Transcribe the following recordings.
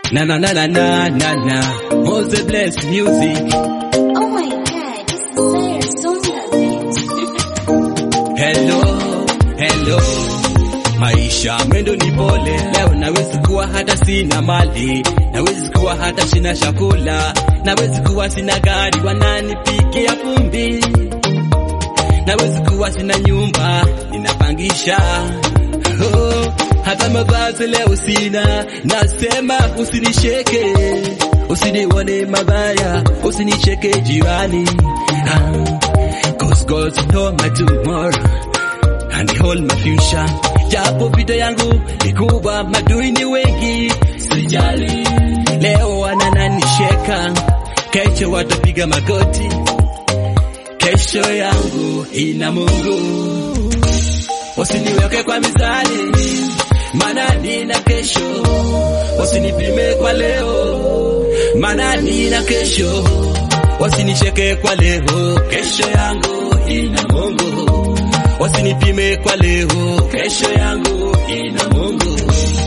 Na na na na na na na. Mose bless music. Oh my god, this is Sarah Songa things. Hello, hello. Maisha mwendo ni pole, leo nawezi kuwa hata sina mali, nawezi kuwa hata sina chakula, nawezi kuwa sina gari wananipikia vumbi, nawezi kuwa sina nyumba ninapangisha. Oh, hata mavazi leo sina, nasema usinisheke, usinione mabaya, usinicheke jirani. Ah, Cause God know my tomorrow and they hold my future. Japo vita yangu ni kubwa, madui ni wengi, sijali. Leo wanananisheka, kesho watapiga magoti. Kesho yangu ina Mungu, usiniweke kwa mizani, maana nina kesho. Usinipime kwa leo, maana nina kesho. Wasinisheke kwa leo, kesho yangu ina Mungu. Wasinipime kwa leo, kesho yangu ina Mungu.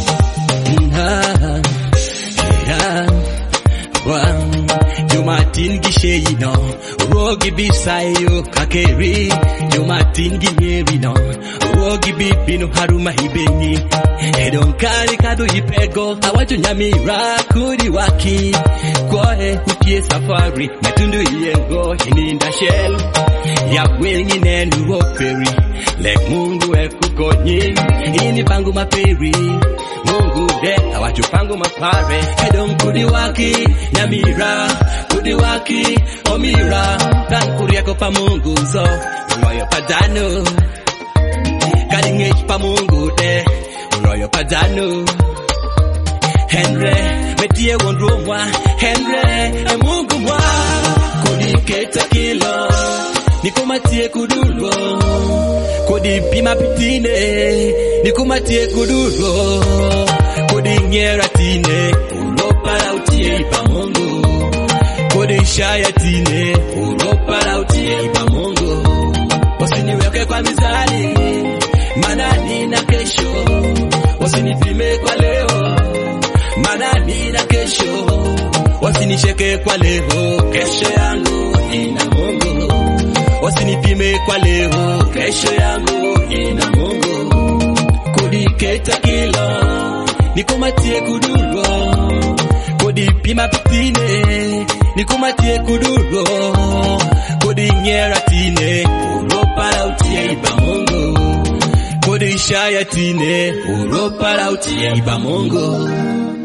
Ah, yeah, wow. Jumatin gisheyino, rogi bisayo kakeri. Jumatin ginyerino, rogi bibino haruma hibeni. Edonkari kadu ipego, awajo nyamira kuri waki. Kwoe upie safari, matundu yengo hininda shell. Ya wengi nenu operi, lek mungu ekukonyi. Ini pangu maperi, mungu de awacho pangu mapare. Edon kudi waki, nyamira, kudi waki, omira. Dan kuriako pa mungu zo, uloyo padano. Karingech pa mungu de, uloyo padano. Henry, metie wondromwa, Henry, e mungu mwa. Kuniketa kilo, nikumatie kuduro. Kodi pima pitine, nikumatie kuduro. Kodi nyera tine, uropara utie ipa mungu. Kodi shaya tine, uropara utie ipa mungu. Usiniweke kwa mizani, maana nina kesho. Usinipime kwa leo, maana nina kesho. Wasinisheke kwa leo, kesho yangu ina Mungu. Wasinipime kwa leo, kesho yangu ina Mungu. Kudiketa kilo, nikumatie kuduro. Kudipima pitine, nikumatie kuduro. Kudinyera tine, uropara utie iba Mungu. Kudishaya tine, uropara utie iba Mungu.